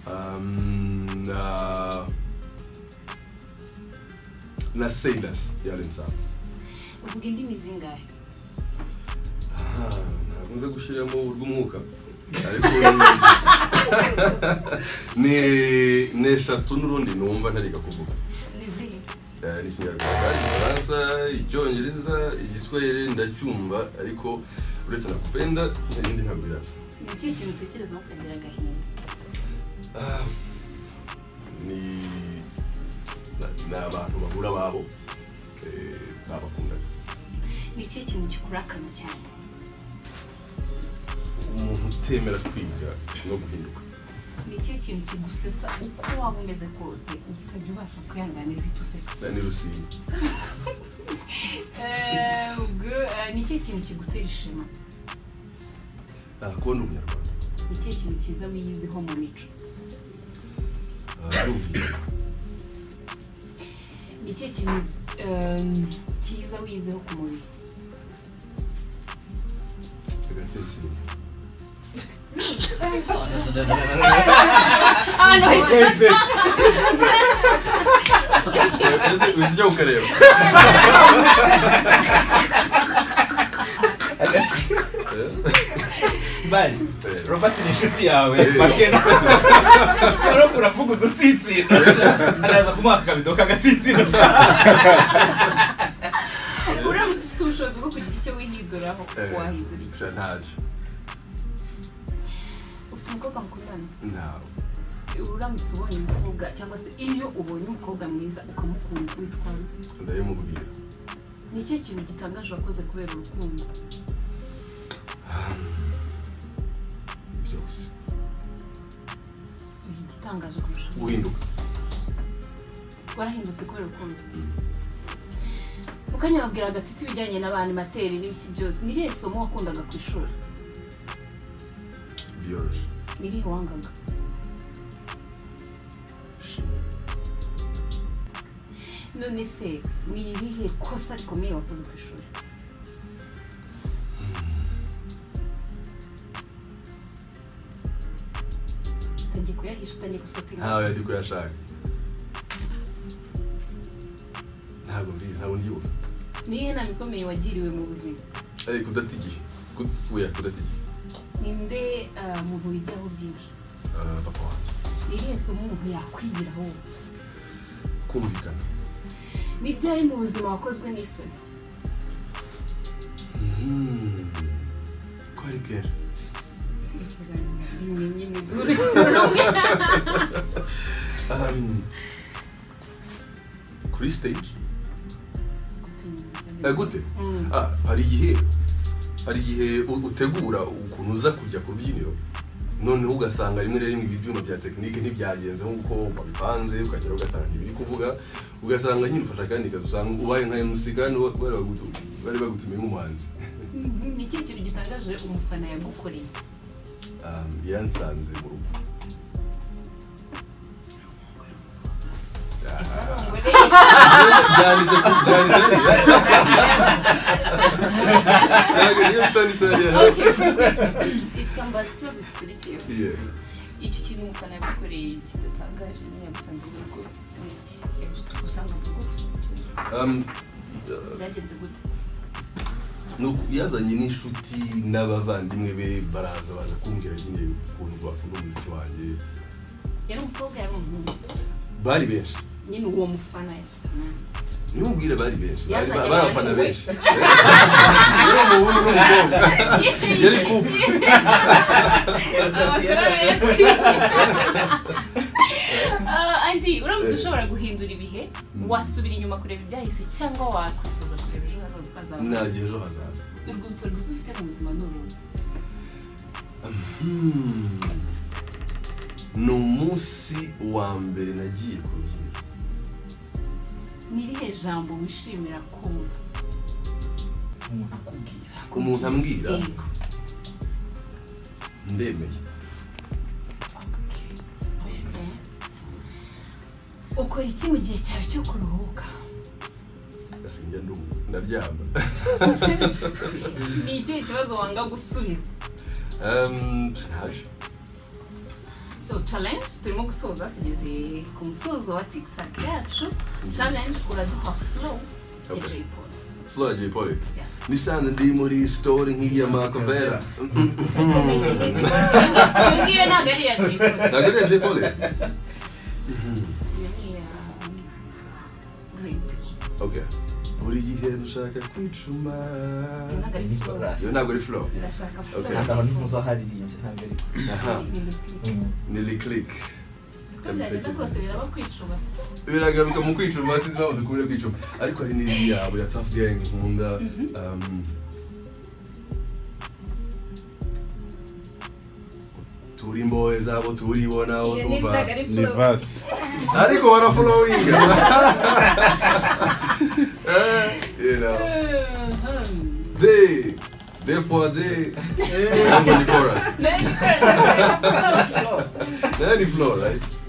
um, na na Sailors yarensa uvuga indimi zingahe ntabwo nze gushyiramo urw'umwuka ariko ni ni eshatu n'urundi numva ntariga kuvuga ni zihe Eh, ni ikinyarwanda igifaransa icyongereza igiswahili ndacyumva ariko uretse na kupenda n'ibindi ntabwo biraza ni ikihe kintu utekereza ukagira agahinda Ah, ni ni abantu bahura babo eh, babakundaga ni ikihe kintu kikurakaza cyane umuntu utemera kwiga no guhinduka ni ikihe kintu kigusetsa uko waba umeze kose utajya ubasha kwihanganira ibyo useka na ni rusizi Eh, ubwo- eh, ni ikihe kintu kigutera ishema Ah, kubona ubunyarwanda ni ikihe kintu cyiza wiyiziho mu mico Ah, arumvikana ni ikihe kintu eh, cyiza wiyiziho ku mubiri agatsinsino ahantu heza ese uzi icyo ukareba bari robert ni inshuti yawe makena rero uravuga udutsinsino araza kumuha akabido k'agatsinsino uramutse ufite ubushobozi bwo kugira icyo wihinduraho Eh. wahindura iki gusa ntacyo ufite umukobwa mukundana ntawe uramutse ubonye umukobwa cyangwa se iyo ubonye umukobwa mwiza ukamukunda witwara ute? ndabimubwira ni ikihe kintu gitangaje wakoze kubera urukundo byose igitangaje kurusha guhinduka warahindutse kubera urukundo mukanya wabwira agatiti ibijyanye n'abanimateri n'ibiki byose ni irihe somo wakundaga ku ishuri byoroshye ni irihe wangaga none se ni irihe kosa rikomeye wakoze ku ishuri utangiye kuyahisha utangiye gusotinga ntawe yari kuyashaka ntabwo mbizi ntabwo ndyibuka ni iyihe nama ikomeye wagiriwe mu buzima Eh, kudata igihe kuya kudata igihe ninde ah, muntu wigiraho byinshi Ah, papa wanjye ni irihe somo umuntu yakwigiraho kumvikana ni byari mu buzima wakozwe n'isoni Mhm. ko ari kenshi rimenye imiguru cy'urumwe Um, kuri stage Eh, gute Mm. Ah, hari igihe hari igihe u- utegura ukuntu uza kujya ku rubyiniro noneho ugasanga rimwe na rimwe ibyuma bya tekinike ntibyagenze nk'uko wabipanze ukagera ugasanga ntibiri kuvuga ugasanga nyine ufashe akandi kazi usanga ubaye nka MC kandi wa- bari bagutu- bari bagutumiye nk'umuhanzi ni ikihe kintu gitangaje umufana yagukoreye Um, yansanze mu rugo Ah, Ngo re, byanditse ku- byanditse hariya. Ntabwo niyo bitanditse hariya. reka mbaza ikibazo gikurikiyeho Yeah. iki kintu umufana yagukoreye kidatangaje nyine yagusanze mu rugo ni iki yagusanga mu rugo gusa Um, byagenze gute nuko yazanye n'inshuti n'abavandimwe be baraza baza kumbwira nyine ukuntu bakunda umuziki wanjye yari umukobwa yari umuhungu bari benshi nyine uwo mufana yari- nimubwire bari benshi bari Yazanye bari abafana abahungu be. benshi yari umuhungu n'umukobwa yari kupu Ah, andi uramutse Eh. ushobora guhindura ibihe Mm. wasubira inyuma kureba ibyahise cyangwa wakwifuza kureba ejo hazaza ukazaba ntabwo ejo hazaza urwibutso rwiza ufite mu buzima ni uruhe Hmm. ni umunsi wa mbere nagiye ku rubyiniro ni irihe jambo wishimira kumva umuntu akubwira umuntu ambwira Yego. ndemeye Okay. ukora iki mu gihe cyawe cyo kuruhuka asinjya ndumu ndaryama ni ikihe kibazo wanga gusubiza Um, ntacyo so challenge turimo gusoza tugeze ku musozo wa tiktok yacu challenge uraduha flow ya Okay. jay paul Flora J. Polly. Yeah. nisanze ndi muri story nk'iya makavera iyo ngiyo ntabwo ari iya jay paul ntabwo ari iya J. Polly iyo ni iya Rick. okay buri gihe dushaka kwicuma iyo ntabwo iyo ntabwo ari flow ari flow ndashaka flow Okay. ya Ntabwo Jay Paul. ntuzaharirimba ntabwo ari aha Ni Rick. ni reclick Uko byagenda kose biraba kwicuma biragaruka mu kwicuma sinzi impamvu dukunda kwicuma ariko hari n'indi yabo ya tough gang nkunda um, turi imbohe zabo turibonabo iyo ni tuva ntabwo ari flow vasi ariko barafolowinga you know. day day for day I'm on the chorus Then you can- Then you flow right